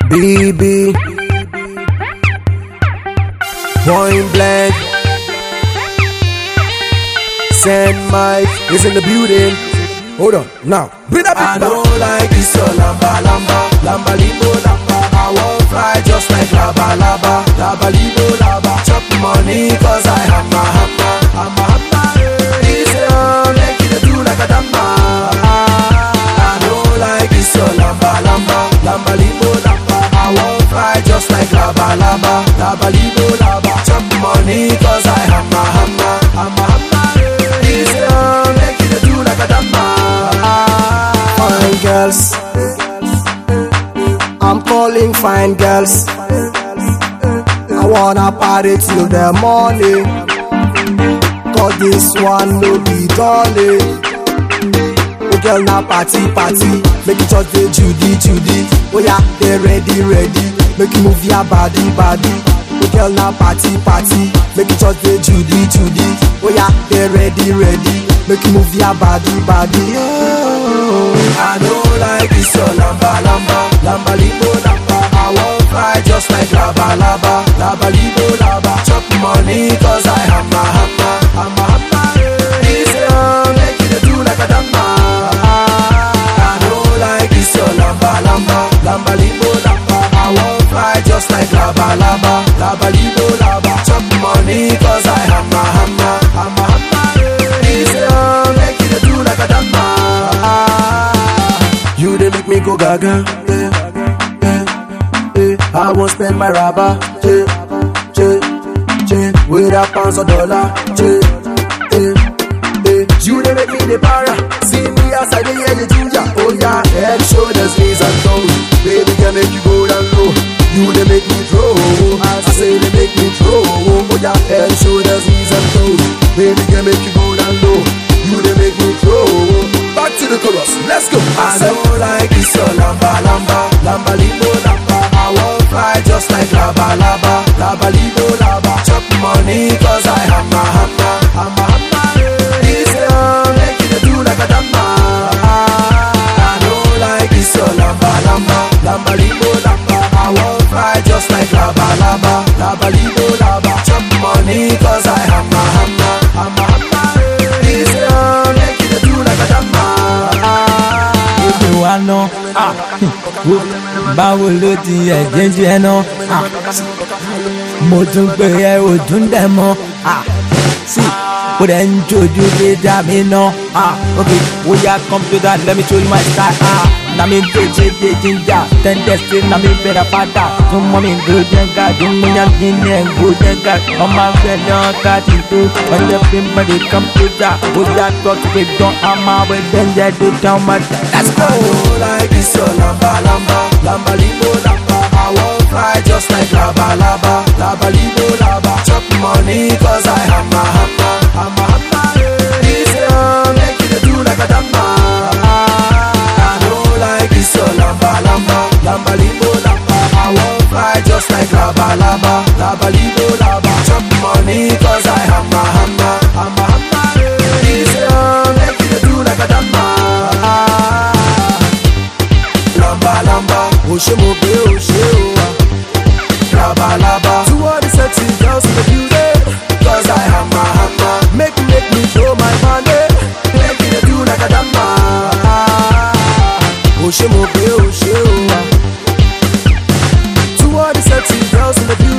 BB. Point blank. Send Mike is in the building. Hold on, now. Bring that I back. don't like this your lamba lamba lamba limbo lamba. I won't fly just like laba laba laba limbo laba. Chop money cause I hammer hammer hammer hammer. This love make you do like a damba. I don't like this your lamba lamba lamba limbo lamba. I won't fly just like laba laba laba limbo laba. Chop money cause I hammer hammer hammer hammer. This love make you do like a damba. Fine girls. I'm calling fine girls. I wanna party till the morning. Cause this one no be dolly. Oh girl na party party. Make it just the Judy Judy. Oh yeah, they ready ready. Make you move your body body. Oh girl na party party. Make it just the Judy Judy. Oh yeah, they ready ready. Make you move your body body. Oh. I don't like this your lamba lamba lamba limbo lamba. I won't fly just like lava lava lava limbo lava. Chop money cause I hammer hammer hammer hammer. This love make you do like a damba. I don't like this your lamba lamba lamba limbo lamba. I won't fly just like lava lava lava limbo lava. Chop money cause I hammer hammer hammer hammer. This love make you do like a damba. You they make me go gaga. Yeah, yeah, yeah. I won't spend my rubber. Yeah, yeah, yeah. With a pounds or dollar. Yeah, yeah, yeah. You they make me the para. See me as I dey hear the ginger. Oh yeah, head, shoulders, knees and toes. Baby can make you go down low. You they make me throw. I say they make me throw. Oh yeah, head, shoulders, knees and toes. Baby can make you go down low. You they make me throw. Back to the chorus. Let's go. I don't like this your lamba lamba lamba limbo lamba. I won't fly just like lava lava lava limbo lava. Chop money cause I hammer hammer hammer hammer. This love make you do like a damba. I don't like this your lamba lamba lamba limbo lamba. I won't fly just like lava lava lava limbo lava. Chop money cause I hammer hammer hammer hammer. This love make you do like a damba. gbogbo wa ná ah, wo báwo ló ti ẹ̀jẹ̀ jẹ́ ná ah, mo tún pè ẹ́ ò tún dẹ̀ mọ́ ah, sí ó dẹ̀ ń jojú dé dá mi ná ah, ok ó yá kọ́mpútà let me show you my style ah, na mi tó ṣe dé jíjà tẹ́ńtẹ́ sí na mi bẹ̀rẹ̀ padà tún mọ́ mi gbó jẹ́gà tún mú yàn kí ni ẹ̀ gbó jẹ́gà ọmọ afẹ́ dán káàdì tó ọjọ́ fi ń bẹ̀rẹ̀ kọ́mpútà ó yá tọ́kì pé dán àmọ́ àwẹ̀ dẹ́njẹ́ tó dán ọmọ let's go. I don't like this your lamba lamba lamba limbo lamba. I won't fly just like lava lava lava limbo lava. Chop money cause I hammer hammer hammer hammer. This love make you do like a damba. I don't like this your lamba lamba lamba limbo lamba. I won't fly just like lava lava lava limbo lava. Chop money cause I hammer hammer hammer hammer. This love make you do like a damba. lamba lamba o ṣe mo gbé o ṣe o wa laba laba to all the sexy girls in the building cause I hammer hammer make make me show my money make you dey do like a damba o ṣe mo gbé o ṣe o wa to all the sexy girls in the building.